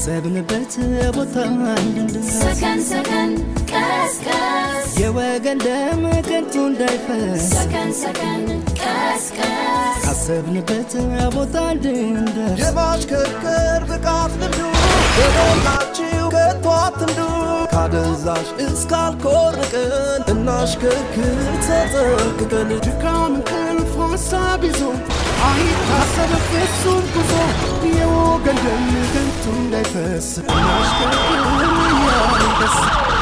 ካሰብንበት ቦታ እንድንደርስ ሰከን ሰከን ቀስቀስ የወገን ደም ከንቱ እንዳይፈስ ሰከን ሰከን ቀስቀስ ካሰብንበት ቦታ እንድንደርስ የማሽከርከር ብቃት ልምዱ በሞላችሁ ከቶ አትንዱ ካደንዛዥ እስካልኮርቅን እናሽከርክር ተጠንቅቀን ድካም እንቅልፍ ሀሳብ ይዞ አይታሰብ ፍጹም ጉዞ የወገን ደም ከንቱ እንዳይፈስ እናሽከርክር እያልን ደስ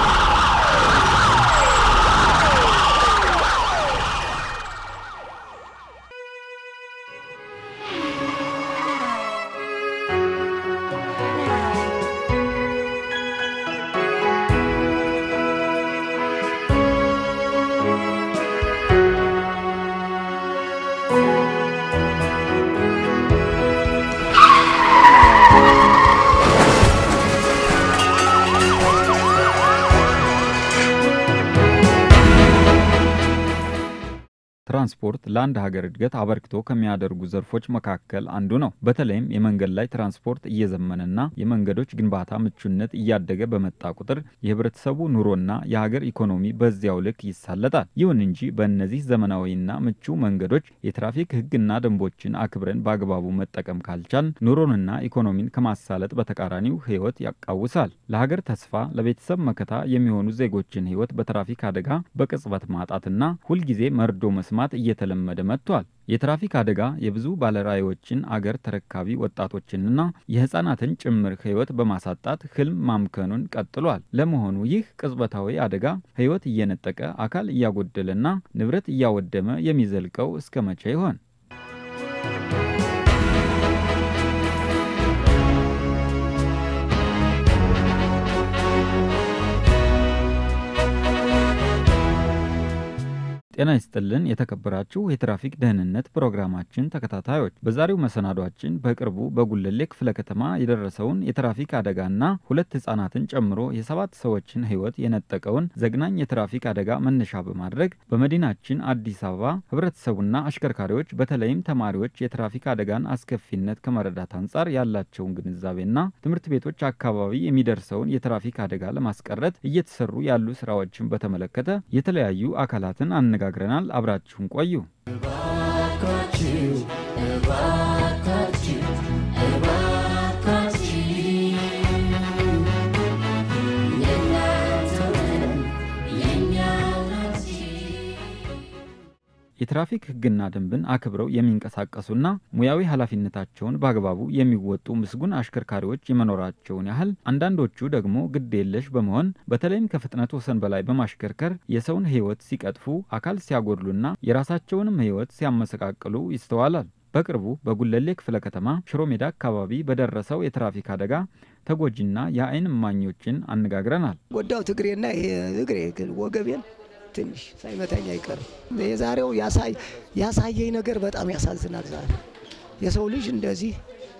ትራንስፖርት ለአንድ ሀገር እድገት አበርክቶ ከሚያደርጉ ዘርፎች መካከል አንዱ ነው። በተለይም የመንገድ ላይ ትራንስፖርት እየዘመነና የመንገዶች ግንባታ ምቹነት እያደገ በመጣ ቁጥር የህብረተሰቡ ኑሮና የሀገር ኢኮኖሚ በዚያው ልክ ይሳለጣል። ይሁን እንጂ በእነዚህ ዘመናዊና ምቹ መንገዶች የትራፊክ ህግና ደንቦችን አክብረን በአግባቡ መጠቀም ካልቻል ኑሮንና ኢኮኖሚን ከማሳለጥ በተቃራኒው ህይወት ያቃውሳል። ለሀገር ተስፋ፣ ለቤተሰብ መከታ የሚሆኑ ዜጎችን ህይወት በትራፊክ አደጋ በቅጽበት ማጣትና ሁልጊዜ መርዶ መስማት እየተለመደ መጥቷል። የትራፊክ አደጋ የብዙ ባለራዕዮችን አገር ተረካቢ ወጣቶችንና የህፃናትን ጭምር ህይወት በማሳጣት ህልም ማምከኑን ቀጥሏል። ለመሆኑ ይህ ቅጽበታዊ አደጋ ህይወት እየነጠቀ አካል እያጎደለና ንብረት እያወደመ የሚዘልቀው እስከ መቼ ይሆን? ጤና ይስጥልን የተከበራችሁ የትራፊክ ደህንነት ፕሮግራማችን ተከታታዮች፣ በዛሬው መሰናዷችን በቅርቡ በጉለሌ ክፍለ ከተማ የደረሰውን የትራፊክ አደጋና ሁለት ህጻናትን ጨምሮ የሰባት ሰዎችን ህይወት የነጠቀውን ዘግናኝ የትራፊክ አደጋ መነሻ በማድረግ በመዲናችን አዲስ አበባ ህብረተሰቡና አሽከርካሪዎች በተለይም ተማሪዎች የትራፊክ አደጋን አስከፊነት ከመረዳት አንጻር ያላቸውን ግንዛቤና ትምህርት ቤቶች አካባቢ የሚደርሰውን የትራፊክ አደጋ ለማስቀረት እየተሰሩ ያሉ ስራዎችን በተመለከተ የተለያዩ አካላትን አነጋ ተነጋግረናል። አብራችሁን ቆዩ። እባካችሁ እባካችሁ እባካችሁ የእናንተው ነን የእኛው ናችሁ። የትራፊክ ህግና ደንብን አክብረው የሚንቀሳቀሱና ሙያዊ ኃላፊነታቸውን በአግባቡ የሚወጡ ምስጉን አሽከርካሪዎች የመኖራቸውን ያህል አንዳንዶቹ ደግሞ ግድ የለሽ በመሆን በተለይም ከፍጥነት ወሰን በላይ በማሽከርከር የሰውን ህይወት ሲቀጥፉ፣ አካል ሲያጎድሉና የራሳቸውንም ህይወት ሲያመሰቃቅሉ ይስተዋላል። በቅርቡ በጉለሌ ክፍለ ከተማ ሽሮ ሜዳ አካባቢ በደረሰው የትራፊክ አደጋ ተጎጂና የአይን እማኞችን አነጋግረናል። ጎዳው ትግሬና ይሄ እግሬ ግን ወገቤን ትንሽ ሳይመታኝ አይቀርም። የዛሬው ያሳየኝ ነገር በጣም ያሳዝናል። ዛሬ የሰው ልጅ እንደዚህ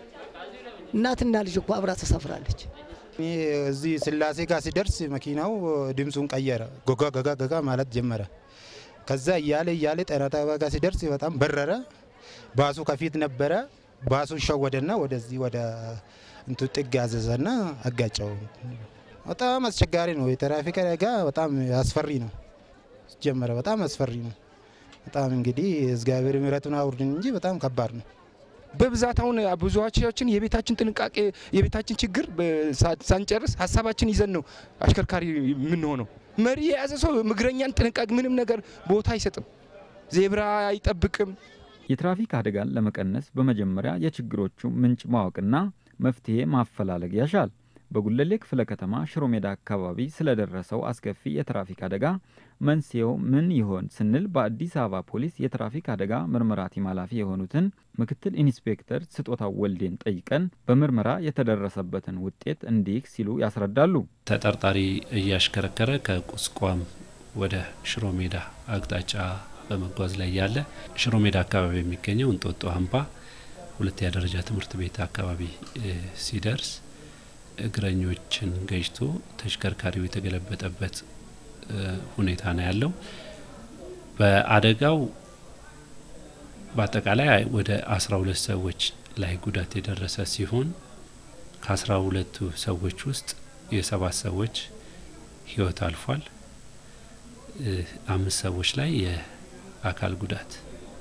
እናትና ልጅ እኮ አብራ ተሳፍራለች። እዚህ ስላሴ ጋር ሲደርስ መኪናው ድምፁን ቀየረ። ጎጋ ገጋ ገጋ ማለት ጀመረ። ከዛ እያለ እያለ ጤና ጣቢያ ጋር ሲደርስ በጣም በረረ። ባሱ ከፊት ነበረ። ባሱን ሸወደና ወደዚህ ወደ እንቱ ጥግ ያዘዘና አጋጨው። በጣም አስቸጋሪ ነው። የትራፊክ አደጋ በጣም አስፈሪ ነው። ጀመረ በጣም አስፈሪ ነው። በጣም እንግዲህ እግዚአብሔር ምሕረቱን አውርድን እንጂ በጣም ከባድ ነው። በብዛት አሁን ብዙዎቻችን የቤታችን ጥንቃቄ የቤታችን ችግር ሳንጨርስ ሀሳባችን ይዘን ነው አሽከርካሪ የምንሆነው። መሪ የያዘ ሰው እግረኛን ጥንቃቄ ምንም ነገር ቦታ አይሰጥም፣ ዜብራ አይጠብቅም። የትራፊክ አደጋን ለመቀነስ በመጀመሪያ የችግሮቹ ምንጭ ማወቅና መፍትሄ ማፈላለግ ያሻል። በጉለሌ ክፍለ ከተማ ሽሮ ሜዳ አካባቢ ስለደረሰው አስከፊ የትራፊክ አደጋ መንስኤው ምን ይሆን ስንል በአዲስ አበባ ፖሊስ የትራፊክ አደጋ ምርመራ ቲም ኃላፊ የሆኑትን ምክትል ኢንስፔክተር ስጦታው ወልዴን ጠይቀን በምርመራ የተደረሰበትን ውጤት እንዲህ ሲሉ ያስረዳሉ። ተጠርጣሪ እያሽከረከረ ከቁስቋም ወደ ሽሮ ሜዳ አቅጣጫ በመጓዝ ላይ ያለ ሽሮ ሜዳ አካባቢ የሚገኘው እንጦጦ አምባ ሁለተኛ ደረጃ ትምህርት ቤት አካባቢ ሲደርስ እግረኞችን ገጭቶ ተሽከርካሪው የተገለበጠበት ሁኔታ ነው ያለው። በአደጋው በአጠቃላይ ወደ አስራ ሁለት ሰዎች ላይ ጉዳት የደረሰ ሲሆን ከአስራ ሁለቱ ሰዎች ውስጥ የሰባት ሰዎች ህይወት አልፏል። አምስት ሰዎች ላይ የአካል ጉዳት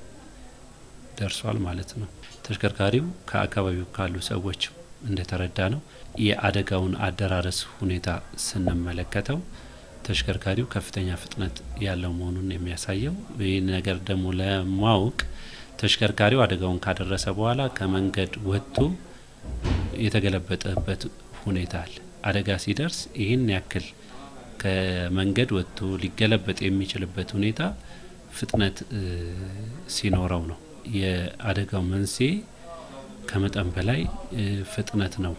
ደርሷል ማለት ነው። ተሽከርካሪው ከአካባቢው ካሉ ሰዎች እንደተረዳ ነው የአደጋውን አደራረስ ሁኔታ ስንመለከተው ተሽከርካሪው ከፍተኛ ፍጥነት ያለው መሆኑን የሚያሳየው ይህ ነገር ደግሞ ለማወቅ ተሽከርካሪው አደጋውን ካደረሰ በኋላ ከመንገድ ወጥቶ የተገለበጠበት ሁኔታ አለ። አደጋ ሲደርስ ይህን ያክል ከመንገድ ወጥቶ ሊገለበጥ የሚችልበት ሁኔታ ፍጥነት ሲኖረው ነው። የአደጋው መንስኤ ከመጠን በላይ ፍጥነት ነው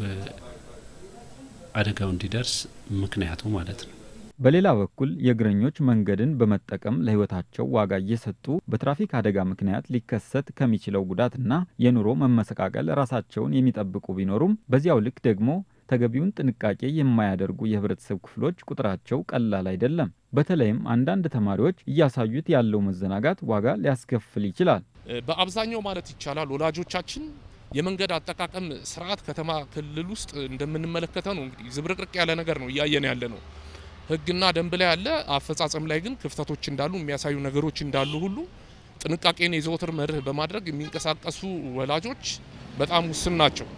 አደጋው እንዲደርስ ምክንያቱ ማለት ነው። በሌላ በኩል የእግረኞች መንገድን በመጠቀም ለሕይወታቸው ዋጋ እየሰጡ በትራፊክ አደጋ ምክንያት ሊከሰት ከሚችለው ጉዳትና የኑሮ መመሰቃቀል ራሳቸውን የሚጠብቁ ቢኖሩም በዚያው ልክ ደግሞ ተገቢውን ጥንቃቄ የማያደርጉ የህብረተሰብ ክፍሎች ቁጥራቸው ቀላል አይደለም። በተለይም አንዳንድ ተማሪዎች እያሳዩት ያለው መዘናጋት ዋጋ ሊያስከፍል ይችላል። በአብዛኛው ማለት ይቻላል ወላጆቻችን የመንገድ አጠቃቀም ስርዓት ከተማ ክልል ውስጥ እንደምንመለከተው ነው። እንግዲህ ዝብርቅርቅ ያለ ነገር ነው እያየን ያለ ነው። ህግና ደንብ ላይ ያለ አፈጻጸም ላይ ግን ክፍተቶች እንዳሉ የሚያሳዩ ነገሮች እንዳሉ ሁሉ ጥንቃቄን የዘወትር መርህ በማድረግ የሚንቀሳቀሱ ወላጆች በጣም ውስን ናቸው።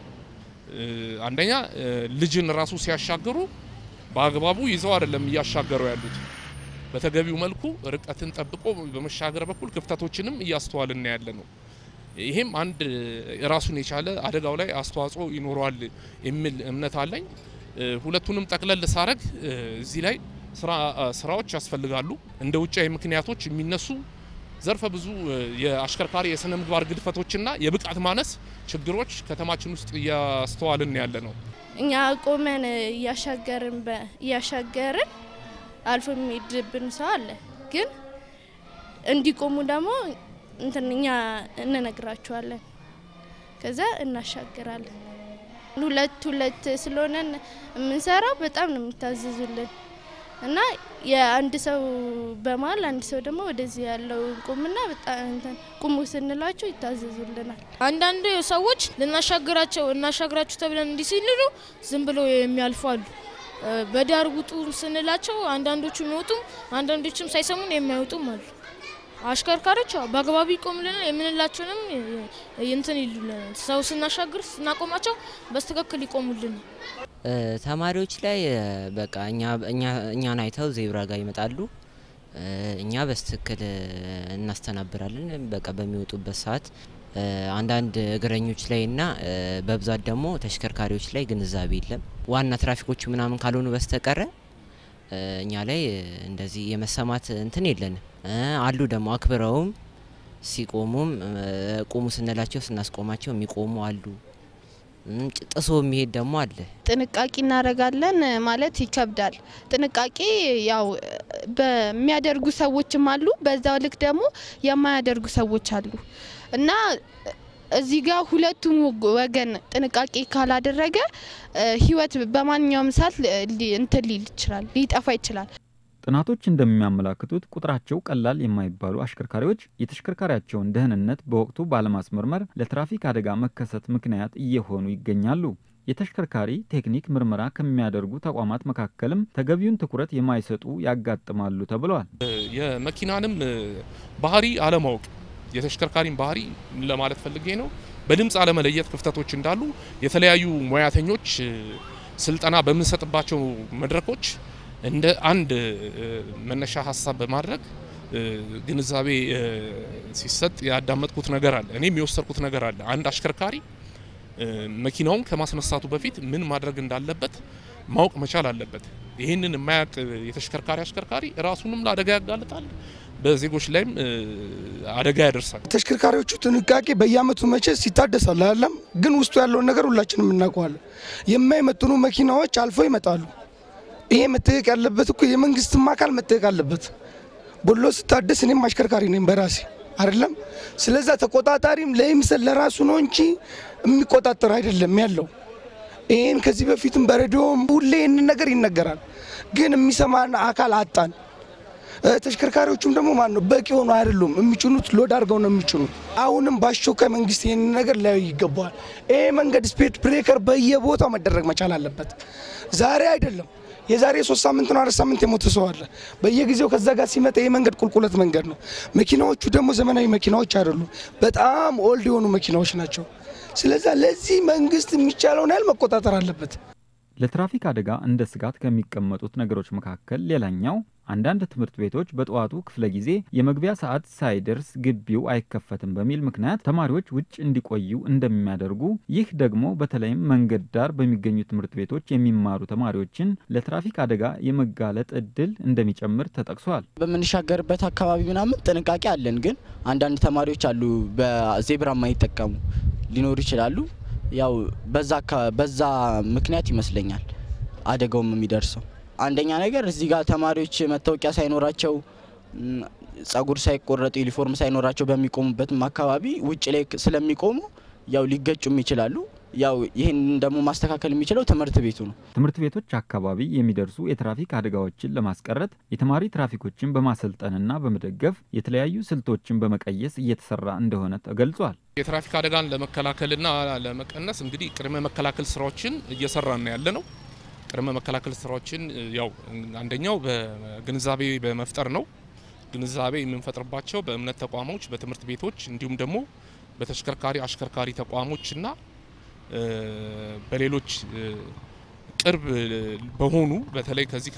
አንደኛ ልጅን ራሱ ሲያሻገሩ በአግባቡ ይዘው አይደለም እያሻገሩ ያሉት። በተገቢው መልኩ ርቀትን ጠብቆ በመሻገር በኩል ክፍተቶችንም እያስተዋልን ያለ ነው። ይሄም አንድ ራሱን የቻለ አደጋው ላይ አስተዋጽኦ ይኖረዋል የሚል እምነት አለኝ። ሁለቱንም ጠቅለል ሳረግ እዚህ ላይ ስራዎች ያስፈልጋሉ። እንደ ውጫዊ ምክንያቶች የሚነሱ ዘርፈ ብዙ የአሽከርካሪ የስነ ምግባር ግድፈቶችና የብቃት ማነስ ችግሮች ከተማችን ውስጥ እያስተዋልን ያለ ነው። እኛ ቆመን እያሻገርን እያሻገርን አልፎ የሚሄድብን ሰው አለ። ግን እንዲቆሙ ደግሞ እንትን እኛ እንነግራቸዋለን፣ ከዛ እናሻግራለን። ሁለት ሁለት ስለሆነ የምንሰራው በጣም ነው የሚታዘዙልን እና የአንድ ሰው በመሀል አንድ ሰው ደግሞ ወደዚህ ያለው ቁምና በጣም እንትን ቁሙ ስንላቸው ይታዘዙልናል። አንዳንድ ሰዎች ልናሻግራቸው እናሻግራችሁ ተብለን እንዲህ ሲልሉ ዝም ብለው የሚያልፉ አሉ። በዳር ውጡ ስንላቸው አንዳንዶቹ የሚወጡም አንዳንዶቹም ሳይሰሙን የማይወጡም አሉ። አሽከርካሪዎች በአግባቡ ይቆሙልናል የምንላቸውንም እንትን ይሉልናል። ሰው ስናሻግር ስናቆማቸው በስትክክል ይቆሙልናል። ተማሪዎች ላይ በቃ እኛን አይተው ዜብራ ጋር ይመጣሉ። እኛ በስትክክል እናስተናብራለን። በቃ በሚወጡበት ሰዓት አንዳንድ እግረኞች ላይ እና በብዛት ደግሞ ተሽከርካሪዎች ላይ ግንዛቤ የለም። ዋና ትራፊኮቹ ምናምን ካልሆኑ በስተቀረ እኛ ላይ እንደዚህ የመሰማት እንትን የለንም። አሉ ደግሞ አክብረውም ሲቆሙም ቁሙ ስንላቸው ስናስቆማቸው የሚቆሙ አሉ። ጥሶ የሚሄድ ደግሞ አለ። ጥንቃቄ እናደርጋለን ማለት ይከብዳል። ጥንቃቄ ያው በሚያደርጉ ሰዎችም አሉ፣ በዛው ልክ ደግሞ የማያደርጉ ሰዎች አሉ እና እዚህ ጋር ሁለቱም ወገን ጥንቃቄ ካላደረገ ሕይወት በማንኛውም ሰዓት እንትን ሊል ይችላል፣ ሊጠፋ ይችላል። ጥናቶች እንደሚያመላክቱት ቁጥራቸው ቀላል የማይባሉ አሽከርካሪዎች የተሽከርካሪያቸውን ደህንነት በወቅቱ ባለማስመርመር ለትራፊክ አደጋ መከሰት ምክንያት እየሆኑ ይገኛሉ። የተሽከርካሪ ቴክኒክ ምርመራ ከሚያደርጉ ተቋማት መካከልም ተገቢውን ትኩረት የማይሰጡ ያጋጥማሉ ተብለዋል። የመኪናንም ባህሪ አለማወቅ የተሽከርካሪን ባህሪ ለማለት ፈልጌ ነው። በድምፅ አለመለየት ክፍተቶች እንዳሉ የተለያዩ ሙያተኞች ስልጠና በምንሰጥባቸው መድረኮች እንደ አንድ መነሻ ሀሳብ በማድረግ ግንዛቤ ሲሰጥ ያዳመጥኩት ነገር አለ። እኔም የወሰድኩት ነገር አለ። አንድ አሽከርካሪ መኪናውን ከማስነሳቱ በፊት ምን ማድረግ እንዳለበት ማወቅ መቻል አለበት። ይህንን የማያውቅ የተሽከርካሪ አሽከርካሪ ራሱንም ለአደጋ ያጋልጣል፣ በዜጎች ላይም አደጋ ያደርሳል። ተሽከርካሪዎቹ ጥንቃቄ በየአመቱ መቼስ ይታደሳሉ አይደለም፣ ግን ውስጡ ያለውን ነገር ሁላችንም እናውቀዋለን። የማይመጥኑ መኪናዎች አልፎ ይመጣሉ። ይሄ መጠየቅ ያለበት እኮ የመንግስትም አካል መጠየቅ አለበት። ቦሎ ስታደስ እኔም አሽከርካሪ ነኝ በራሴ አይደለም። ስለዛ ተቆጣጣሪም ለይምሰል ለራሱ ነው እንጂ የሚቆጣጠር አይደለም ያለው። ይህን ከዚህ በፊትም በሬዲዮም ሁሌ ይህንን ነገር ይነገራል፣ ግን የሚሰማን አካል አጣን። እ፣ ተሽከርካሪዎቹም ደግሞ ማን ነው በቂ ሆኖ አይደሉም የሚጭኑት፣ ሎድ አድርገው ነው የሚጭኑት። አሁንም በአስቸኳይ መንግስት ይህንን ነገር ሊያዩ ይገባዋል። ይሄ መንገድ ስፒድ ብሬከር በየቦታው መደረግ መቻል አለበት። ዛሬ አይደለም የዛሬ ሶስት ሳምንት ነው አራት ሳምንት የሞተ ሰው አለ። በየጊዜው ከዛ ጋር ሲመጣ ይህ መንገድ ቁልቁለት መንገድ ነው። መኪናዎቹ ደግሞ ዘመናዊ መኪናዎች አይደሉም፣ በጣም ኦልድ የሆኑ መኪናዎች ናቸው። ስለዛ ለዚህ መንግስት የሚቻለውን ያህል መቆጣጠር አለበት። ለትራፊክ አደጋ እንደ ስጋት ከሚቀመጡት ነገሮች መካከል ሌላኛው አንዳንድ ትምህርት ቤቶች በጠዋቱ ክፍለ ጊዜ የመግቢያ ሰዓት ሳይደርስ ግቢው አይከፈትም በሚል ምክንያት ተማሪዎች ውጭ እንዲቆዩ እንደሚያደርጉ፣ ይህ ደግሞ በተለይም መንገድ ዳር በሚገኙ ትምህርት ቤቶች የሚማሩ ተማሪዎችን ለትራፊክ አደጋ የመጋለጥ እድል እንደሚጨምር ተጠቅሷል። በምንሻገርበት አካባቢ ምናምን ጥንቃቄ አለን፣ ግን አንዳንድ ተማሪዎች አሉ በዜብራ የማይጠቀሙ ሊኖሩ ይችላሉ። ያው በዛ አካ- በዛ ምክንያት ይመስለኛል አደጋውም የሚደርሰው። አንደኛ ነገር እዚህ ጋር ተማሪዎች መታወቂያ ሳይኖራቸው ም፣ ጸጉር ሳይቆረጡ ዩኒፎርም ሳይኖራቸው በሚቆሙበትም አካባቢ ውጭ ላይ ክ- ስለሚቆሙ ያው ሊገጩም ይችላሉ። ያው ይህን ደግሞ ማስተካከል የሚችለው ትምህርት ቤቱ ነው። ትምህርት ቤቶች አካባቢ የሚደርሱ የትራፊክ አደጋዎችን ለማስቀረት የተማሪ ትራፊኮችን በማሰልጠንና በመደገፍ የተለያዩ ስልቶችን በመቀየስ እየተሰራ እንደሆነ ተገልጿል። የትራፊክ አደጋን ለመከላከልና ለመቀነስ እንግዲህ ቅድመ መከላከል ስራዎችን እየሰራን ያለ ነው። ቅድመ መከላከል ስራዎችን እ, ያው አንደኛው በግንዛቤ በመፍጠር ነው። ግንዛቤ የምንፈጥርባቸው በእምነት ተቋሞች፣ በትምህርት ቤቶች እንዲሁም ደግሞ በተሽከርካሪ አሽከርካሪ ተቋሞችና እ, በሌሎች እ, ቅርብ በሆኑ በተለይ ከዚህ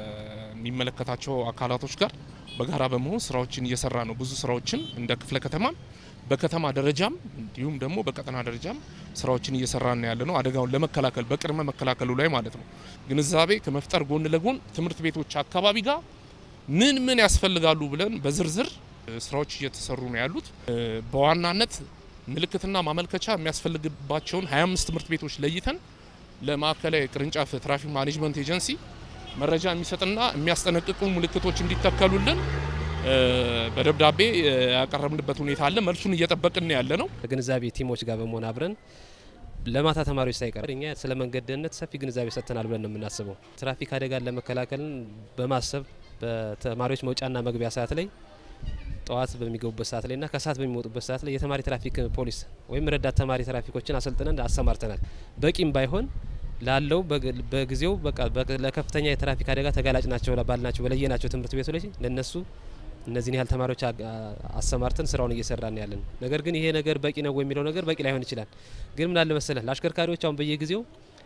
ከሚመለከታቸው አካላቶች ጋር በጋራ በመሆን ስራዎችን እየሰራ ነው። ብዙ ስራዎችን እንደ ክፍለ ከተማም በከተማ ደረጃም እንዲሁም ደግሞ በቀጠና ደረጃም ስራዎችን እየሰራን ያለ ነው። አደጋውን ለመከላከል በቅድመ መከላከሉ ላይ ማለት ነው። ግንዛቤ ከመፍጠር ጎን ለጎን ትምህርት ቤቶች አካባቢ ጋር ምን ምን ያስፈልጋሉ ብለን በዝርዝር እ, ስራዎች እየተሰሩ ነው ያሉት። እ, በዋናነት ምልክትና ማመልከቻ የሚያስፈልግባቸውን 25 ትምህርት ቤቶች ለይተን ለማዕከላዊ ቅርንጫፍ ትራፊክ ማኔጅመንት ኤጀንሲ መረጃ የሚሰጥና የሚያስጠነቅቁ ምልክቶች እንዲተከሉልን እ፣ በደብዳቤ እ, ያቀረብንበት ሁኔታ አለ። መልሱን እየጠበቅን ያለ ነው። ከግንዛቤ ቲሞች ጋር በመሆን አብረን ለማታ ተማሪዎች ሳይቀር እኛ ስለ መንገድ ደህንነት ሰፊ ግንዛቤ ሰጥተናል ብለን ነው የምናስበው። ትራፊክ አደጋን ለመከላከልን በማሰብ በተማሪዎች መውጫና መግቢያ ሰዓት ላይ ጠዋት በሚገቡበት ሰዓት ላይ እና ከሰዓት በሚወጡበት ሰዓት ላይ የተማሪ ትራፊክ ፖሊስ ወይም ረዳት ተማሪ ትራፊኮችን አሰልጥነን አሰማርተናል። በቂም ባይሆን ላለው በግ- በጊዜው በቃ በ- ለከፍተኛ የትራፊክ አደጋ ተጋላጭ ናቸው ባልናቸው በለየናቸው ትምህርት ቤቶች ላይ ለነሱ እነዚህን ያህል ተማሪዎች አ- አ- አሰማርተን ስራውን እየሰራን ያለን። ነገር ግን ይሄ ነገር በቂ ነው የሚለው ነገር በቂ ላይሆን ይችላል። ግን ምን አለ መሰለህ ለአሽከርካሪዎች አሁን በየጊዜው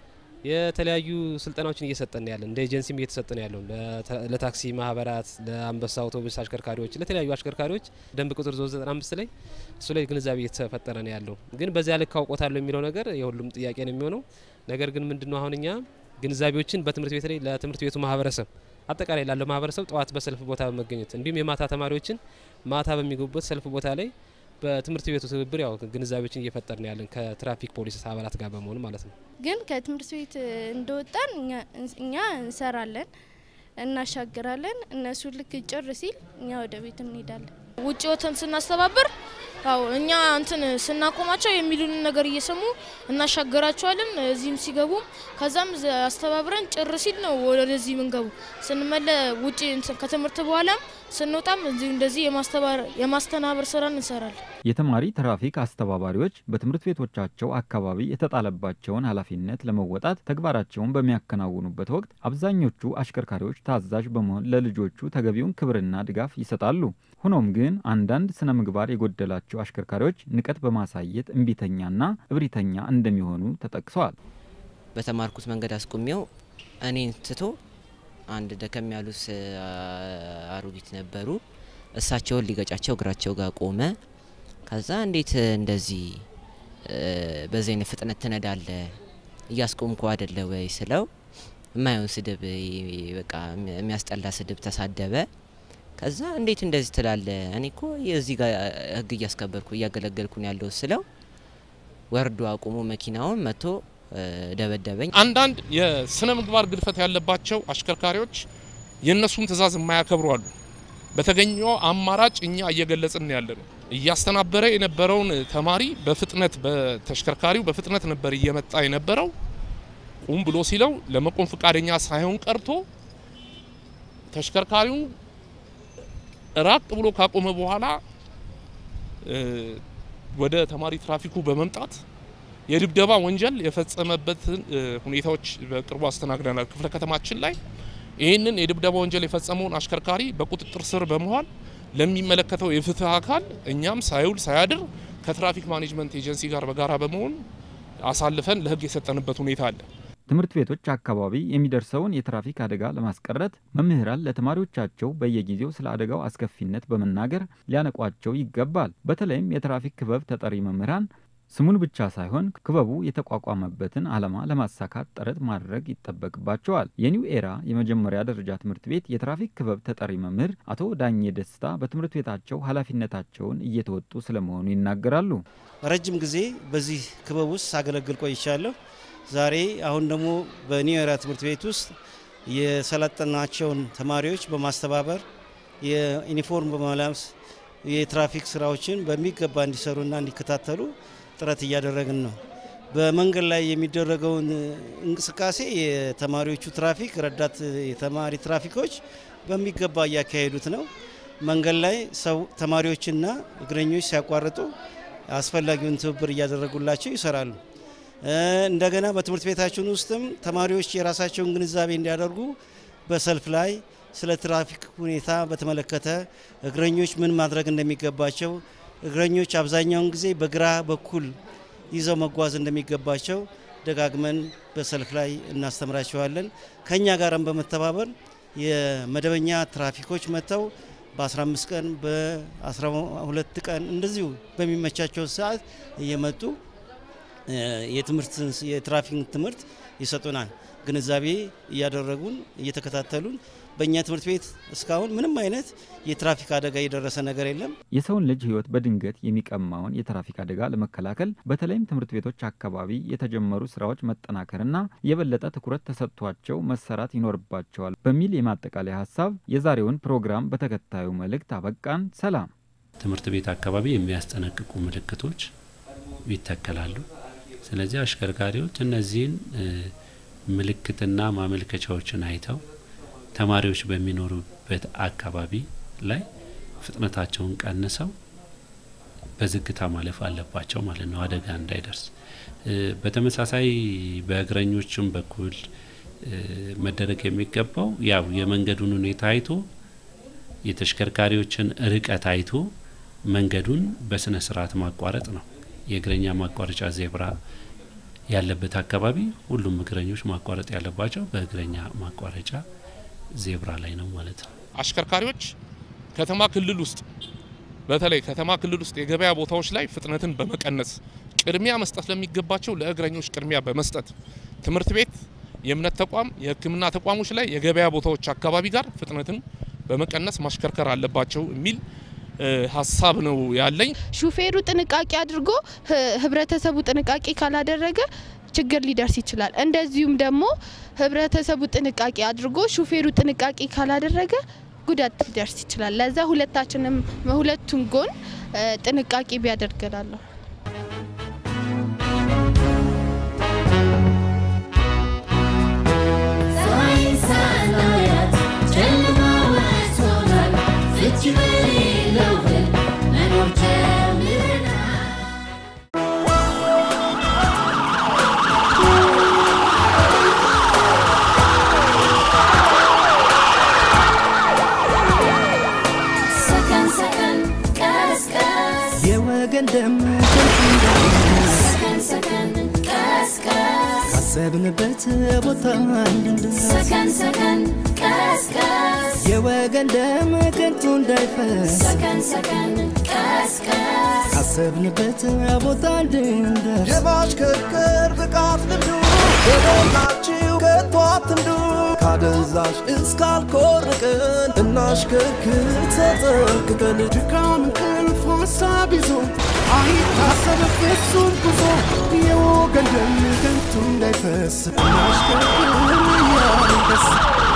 የተለያዩ ስልጠናዎችን እየሰጠን ያለን እንደ ኤጀንሲም እየተሰጠን ያለው ለታ- ለታክሲ ማህበራት፣ ለአንበሳ አውቶቡስ አሽከርካሪዎች፣ ለተለያዩ አሽከርካሪዎች ደንብ ቁጥር 395 ላይ እሱ ላይ ግንዛቤ እየተፈጠረ ነው ያለው። ግን በዚያ ልክ አውቆታለሁ የሚለው ነገር የሁሉም ጥያቄ ነው የሚሆነው። ነገር ግን ምንድነው አሁን እኛ ግንዛቤዎችን በትምህርት ቤት ላይ ለትምህርት ቤቱ ማህበረሰብ አጠቃላይ ላለው ማህበረሰብ ጠዋት በሰልፍ ቦታ በመገኘት እንዲሁም የማታ ተማሪዎችን ማታ በሚገቡበት ሰልፍ ቦታ ላይ በትምህርት ቤቱ ትብብር ያው ግንዛቤዎችን እየፈጠር ነው ያለን ከትራፊክ ፖሊስ አባላት ጋር በመሆን ማለት ነው። ግን ከትምህርት ቤት እንደወጣን እኛ- እኛ እንሰራለን፣ እናሻግራለን። እነሱ ልክ ጭር ሲል እኛ ወደ ቤት እንሄዳለን። ውጭ ወተን ስናስተባብር ያው እኛ እንትን ስናቆማቸው የሚሉንን ነገር እየሰሙ እናሻገራቸዋለን። እዚህም ሲገቡም ከዛም ዘ- አስተባብረን ጭር ሲል ነው ወደዚህ ምንገቡ። ስንመለ ውጭ እንትን ከትምህርት በኋላም ስንወጣም እዚሁ እንደዚህ የማስተባበር የማስተናበር ስራ እንሰራለን። የተማሪ ትራፊክ አስተባባሪዎች በትምህርት ቤቶቻቸው አካባቢ የተጣለባቸውን ኃላፊነት ለመወጣት ተግባራቸውን በሚያከናውኑበት ወቅት አብዛኞቹ አሽከርካሪዎች ታዛዥ በመሆን ለልጆቹ ተገቢውን ክብርና ድጋፍ ይሰጣሉ። ሆኖም ግን አንዳንድ ስነ ምግባር የጎደላቸው አሽከርካሪዎች ንቀት በማሳየት እምቢተኛና እብሪተኛ እንደሚሆኑ ተጠቅሰዋል። በተማርኩት መንገድ አስቁሜው እኔን ትቶ አንድ ደከም ያሉት አሮጊት ነበሩ። እሳቸውን ሊገጫቸው እግራቸው ጋር ቆመ። ከዛ እንዴት እንደዚህ እ፣ በዚህ አይነት ፍጥነት ትነዳለ እያስቆምኩ አይደለ ወይ ስለው የማየውን ስድብ ይ- በቃ የሚያስጠላ ስድብ ተሳደበ። ከዛ እንዴት እንደዚህ ትላለ? እኔ እኮ እዚህ ጋር ህግ እያስከበርኩ እያገለገልኩ ነው ያለው ስለው ወርዶ አቁሞ መኪናውን መቶ ደበደበኝ። አንዳንድ የስነ ምግባር ግድፈት ያለባቸው አሽከርካሪዎች የእነሱን ትዕዛዝ የማያከብሩ አሉ። በተገኘው አማራጭ እኛ እየገለጽን ያለ ነው። እያስተናበረ የነበረውን ተማሪ በፍጥነት በተሽከርካሪው በፍጥነት ነበር እየመጣ የነበረው። ቁም ብሎ ሲለው ለመቆም ፈቃደኛ ሳይሆን ቀርቶ ተሽከርካሪው ራቅ ብሎ ካቆመ በኋላ ወደ ተማሪ ትራፊኩ በመምጣት የድብደባ ወንጀል የፈጸመበትን ሁኔታዎች በቅርቡ አስተናግደናል። ክፍለ ከተማችን ላይ ይህንን የድብደባ ወንጀል የፈጸመውን አሽከርካሪ በቁጥጥር ስር በመዋል ለሚመለከተው የፍትህ አካል እኛም ሳይውል ሳያድር ከትራፊክ ማኔጅመንት ኤጀንሲ ጋር በጋራ በመሆን አሳልፈን ለህግ የሰጠንበት ሁኔታ አለ። ትምህርት ቤቶች አካባቢ የሚደርሰውን የትራፊክ አደጋ ለማስቀረት መምህራን ለተማሪዎቻቸው በየጊዜው ስለ አደጋው አስከፊነት በመናገር ሊያነቋቸው ይገባል። በተለይም የትራፊክ ክበብ ተጠሪ መምህራን ስሙን ብቻ ሳይሆን ክበቡ የተቋቋመበትን ዓላማ ለማሳካት ጥረት ማድረግ ይጠበቅባቸዋል። የኒው ኤራ የመጀመሪያ ደረጃ ትምህርት ቤት የትራፊክ ክበብ ተጠሪ መምህር አቶ ዳኜ ደስታ በትምህርት ቤታቸው ኃላፊነታቸውን እየተወጡ ስለመሆኑ ይናገራሉ። ረጅም ጊዜ በዚህ ክበብ ውስጥ ሳገለግል ቆይቻለሁ። ዛሬ አሁን ደግሞ በኒው ኤራ ትምህርት ቤት ውስጥ የሰለጠናቸውን ተማሪዎች በማስተባበር የዩኒፎርም በመላብስ የትራፊክ ስራዎችን በሚገባ እንዲሰሩና እንዲከታተሉ ጥረት እያደረግን ነው። በመንገድ ላይ የሚደረገውን እንቅስቃሴ የተማሪዎቹ ትራፊክ ረዳት የተማሪ ትራፊኮች በሚገባ እያካሄዱት ነው። መንገድ ላይ ሰው ተማሪዎችና እግረኞች ሲያቋርጡ አስፈላጊውን ትብብር እያደረጉላቸው ይሰራሉ። እንደገና በትምህርት ቤታችን ውስጥም ተማሪዎች የራሳቸውን ግንዛቤ እንዲያደርጉ በሰልፍ ላይ ስለ ትራፊክ ሁኔታ በተመለከተ እግረኞች ምን ማድረግ እንደሚገባቸው እግረኞች አብዛኛውን ጊዜ በግራ በኩል ይዘው መጓዝ እንደሚገባቸው ደጋግመን በሰልፍ ላይ እናስተምራቸዋለን። ከኛ ጋርም በመተባበር የመደበኛ ትራፊኮች መጥተው በ15 ቀን በ12 ቀን እንደዚሁ በሚመቻቸው ሰዓት እየመጡ የትምህርት የትራፊክ ትምህርት ይሰጡናል። ግንዛቤ እያደረጉን እየተከታተሉን በእኛ ትምህርት ቤት እስካሁን ምንም አይነት የትራፊክ አደጋ የደረሰ ነገር የለም። የሰውን ልጅ ሕይወት በድንገት የሚቀማውን የትራፊክ አደጋ ለመከላከል በተለይም ትምህርት ቤቶች አካባቢ የተጀመሩ ስራዎች መጠናከርና የበለጠ ትኩረት ተሰጥቷቸው መሰራት ይኖርባቸዋል በሚል የማጠቃለያ ሀሳብ የዛሬውን ፕሮግራም በተከታዩ መልእክት አበቃን። ሰላም። ትምህርት ቤት አካባቢ የሚያስጠነቅቁ ምልክቶች ይተከላሉ። ስለዚህ አሽከርካሪዎች እነዚህን ምልክትና ማመልከቻዎችን አይተው ተማሪዎች በሚኖሩበት አካባቢ ላይ ፍጥነታቸውን ቀንሰው በዝግታ ማለፍ አለባቸው ማለት ነው፣ አደጋ እንዳይደርስ። በተመሳሳይ በእግረኞችም በኩል መደረግ የሚገባው ያው የመንገዱን ሁኔታ አይቶ የተሽከርካሪዎችን ርቀት አይቶ መንገዱን በስነ ስርዓት ማቋረጥ ነው። የእግረኛ ማቋረጫ ዜብራ ያለበት አካባቢ ሁሉም እግረኞች ማቋረጥ ያለባቸው በእግረኛ ማቋረጫ ዜብራ ላይ ነው ማለት ነው። አሽከርካሪዎች ከተማ ክልል ውስጥ በተለይ ከተማ ክልል ውስጥ የገበያ ቦታዎች ላይ ፍጥነትን በመቀነስ ቅድሚያ መስጠት ለሚገባቸው ለእግረኞች ቅድሚያ በመስጠት ትምህርት ቤት፣ የእምነት ተቋም፣ የሕክምና ተቋሞች ላይ የገበያ ቦታዎች አካባቢ ጋር ፍጥነትን በመቀነስ ማሽከርከር አለባቸው የሚል ሀሳብ ነው ያለኝ። ሹፌሩ ጥንቃቄ አድርጎ ህብረተሰቡ ጥንቃቄ ካላደረገ ችግር ሊደርስ ይችላል። እንደዚሁም ደግሞ ህብረተሰቡ ጥንቃቄ አድርጎ ሹፌሩ ጥንቃቄ ካላደረገ ጉዳት ሊደርስ ይችላል። ለዛ ሁለታችንም ሁለቱን ጎን ጥንቃቄ ቢያደርግላለሁ። ሳናያት ጨለማ ወርሶናል። ፍቺ በሌለው ህልም መኖር ጀምረናል። ሰከን ሰከን ቀስ ቀስ የወገን ደም ከንቱ እንዳይፈስ ሰከን ሰከን ቀስ ቀስ ካሰብንበት ቦታ እንድንደርስ ሰከን ሰከን ቀስ ቀስ የወገን ደም ከንቱ እንዳይፈስ ሰከን ሰከን ቀስ ቀስ ካሰብንበት ቦታ እንድንደርስ የማሽከርከር ብቃት ልምዱ የሞላችሁ ከቶ አትንዱ ካደንዛዥ እስካልኮርቅን እናሽከርክር ተጠንቅቀን ድካም እንቅልፍ ሀሳብ ይዞ አይታሰብ ፍጹም ጉዞ የወገን ደም ከንቱ እንዳይፈስ እናሽከርክር እያልን ደስ